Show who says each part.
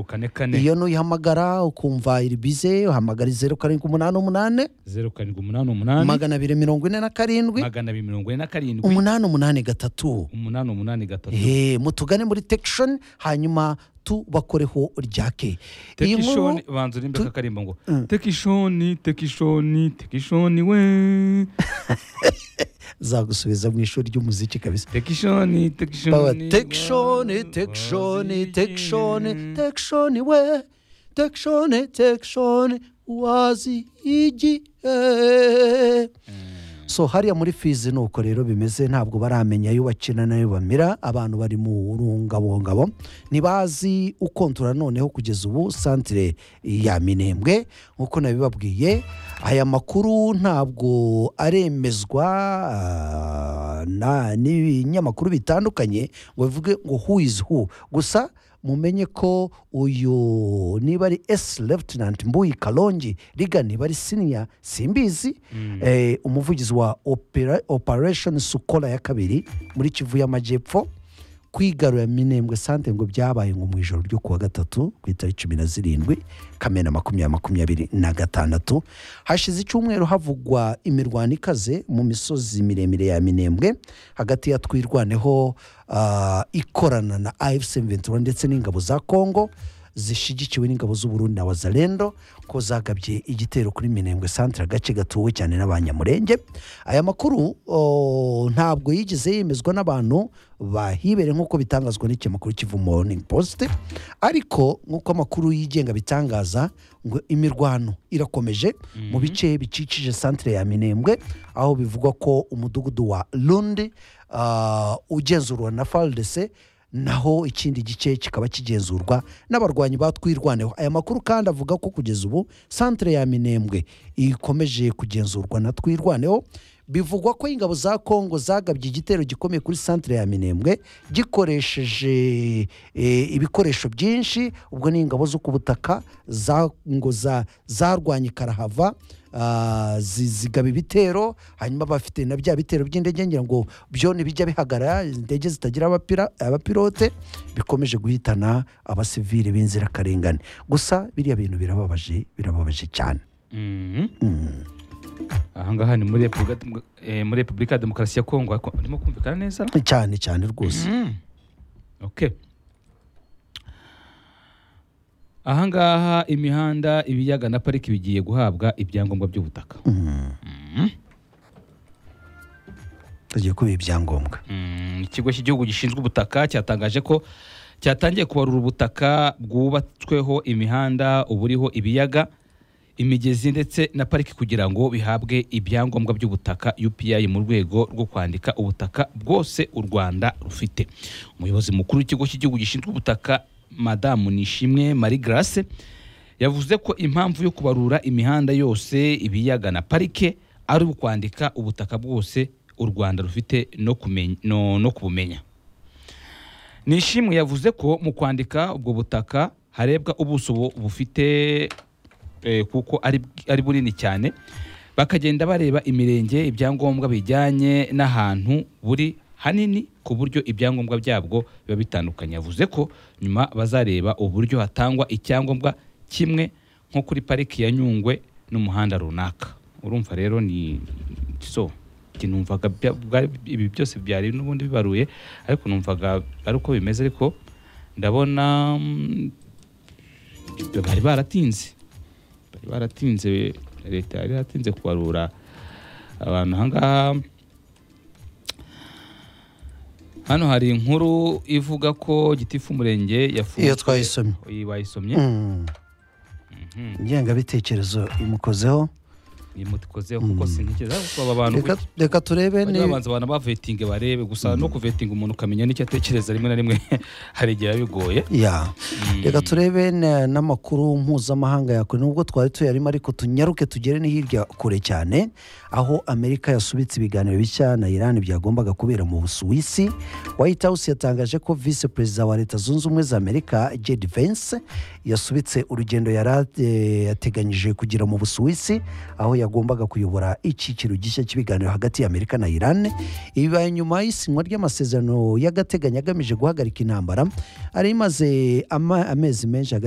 Speaker 1: kane kane
Speaker 2: iyo nuyihamagara ukumva iribize uhamagara zeru karindwi umunani umunani
Speaker 1: zeru karindwi umunani umunani
Speaker 2: magana abiri mirongo ine na karindwi
Speaker 1: magana abiri mirongo ine na karindwi
Speaker 2: umunani umunani gatatu
Speaker 1: umunani umunani gatatu
Speaker 2: Eh, mutugane muri tekishoni hanyuma tubakoreho ryake iyi
Speaker 1: tekishoni
Speaker 2: nkuru
Speaker 1: banza urimbe
Speaker 2: tu-
Speaker 1: kakarimbo ngo
Speaker 2: Mm.
Speaker 1: tekishoni tekishoni tekishoni we
Speaker 2: zagusubiza mu ishuri ry'umuziki kabisa
Speaker 1: tekishoni
Speaker 2: Baba,
Speaker 1: tekishoni
Speaker 2: tekishoni tekishoni tekishoni tekishoni we tekishoni tekishoni wazi igihe so hariya muri fizi ni uko rero bimeze ntabwo baramenya ayo bakina n'ayo bamira abantu bari mu rungabongabo ntibazi ukontora noneho kugeza ubu santire ya minembwe nk'uko nabibabwiye aya makuru ntabwo aremezwa ah, na- n'ibinyamakuru bitandukanye ngo bivuge ngo who is who gusa mumenye ko uyu niba ari esi lefutinanti mbuyi karongi riga niba ari siniya simbizi eh, umuvugizi wa opera, operation sukola ya kabiri muri kivu y'amajyepfo kwigarura minembwe sante ngo byabaye ngo mu ijoro ryo kuwa gatatu ku itariki cumi na zirindwi kamena makumyabiri makumyabiri na gatandatu hashize icyumweru havugwa imirwano ikaze mu misozi miremire ya minembwe hagati ya twirwaneho ah, ikorana na afc ventura ndetse n'ingabo za kongo zishyigikiwe n'ingabo z'uburundi na wazalendo ko zagabye igitero kuri minembwe santire agace gatuwe cyane n'abanyamurenge aya makuru o, ntabwo yigeze yemezwa n'abantu bahibere nk'uko bitangazwa n'ikinyamakuru kivu morning post ariko nk'uko amakuru yigenga bitangaza ngo imirwano irakomeje mu bice bikikije santire ya minembwe aho bivugwa ko umudugudu wa rundi ah, ugenzurwa na faldese naho ikindi gice kikaba kigenzurwa n'abarwanyi ba twirwaneho aya makuru kandi avuga ko kugeza ubu santire ya minembwe ikomeje kugenzurwa na twirwaneho bivugwa ko ingabo za kongo zagabye igitero gikomeye kuri santire ya minembwe gikoresheje eh, ibikoresho byinshi ubwo ni ingabo zo ku butaka za- ngo za- zarwanye karahava ah, zi- zigaba ibitero hanyuma bafite na bya bitero by'indege ngira ngo byo ntibijya bihagarara indege zitagira abapira- abapilote bikomeje guhitana abasivili b'inzirakarengane gusa biriya bintu birababaje birababaje cyane
Speaker 1: ahangaha ni muri Repubulika Dem- eh, muri repubulika ya demokarasi ya kongo ariko ndimo kumvikana neza
Speaker 2: cyane cyane rwose
Speaker 1: okay ahangaha imihanda ibiyaga na pariki bigiye guhabwa ibyangombwa by'ubutaka
Speaker 2: tugiye kubiha ibyangombwa
Speaker 1: Mm, ikigo cy'igihugu gishinzwe ubutaka cyatangaje ko cyatangiye kubarura ubutaka bwubatsweho imihanda uburiho ibiyaga imigezi ndetse na pariki kugira ngo bihabwe ibyangombwa by'ubutaka UPI mu rwego rwo kwandika ubutaka bwose u Rwanda rufite umuyobozi mukuru w'ikigo cy'igihugu gishinzwe ubutaka madamu Nishimwe Marie Grace yavuze ko impamvu yo kubarura imihanda yose ibiyaga na parike ari ukwandika ubutaka bwose u rwanda rufite no kumenya- no- no kubumenya nishimwe yavuze ko mu kwandika ubwo butaka harebwa ubuso bu- bufite eh, kuko ari ari bunini cyane bakagenda bareba imirenge ibyangombwa bijyanye n'ahantu buri hanini ku buryo ibyangombwa byabwo biba bitandukanye yavuze ko nyuma bazareba uburyo hatangwa icyangombwa kimwe nko kuri pariki ya nyungwe n'umuhanda runaka urumva rero ni so njye numvaga bya- bwari- ibi byose byari n'ubundi bibaruye ariko numvaga ari uko bimeze ariko ndabona mm, bari baratinze bari baratinze leta yari yaratinze kubarura abantu ahangaha hano hari inkuru ivuga ko gitifu umurenge yafunzwe
Speaker 2: Iyo twayisomye.
Speaker 1: Iyi bayisomye
Speaker 2: Mm. ingengabitekerezo imukozeho
Speaker 1: imutikozeho kuko sintekereza kuko aba bantu
Speaker 2: Reka- reka turebe
Speaker 1: bajya
Speaker 2: ni
Speaker 1: babanza abantu bavetinge barebe gusa no kuvetinga umuntu ukamenya n'icyo atekereza rimwe na rimwe hari igihe biba bigoye
Speaker 2: ya reka turebe na- n'amakuru mpuzamahanga yakure nubwo twari tuyarimo ariko tunyaruke tugere ni hirya kure cyane aho amerika yasubitse ibiganiro bishya na irani byagombaga kubera mu busuwisi white house yatangaje ko visi perezida wa leta zunze ubumwe za amerika jedi vence yasubitse urugendo yari a- eh, yateganyije kugira mu busuwisi aho yagombaga kuyobora icyiciro gishya cy'ibiganiro hagati ya amerika na irani ibibaye nyuma y'isinywa ry'amasezerano y'agateganyo agamije guhagarika intambara ari imaze ama- amezi menshi hagati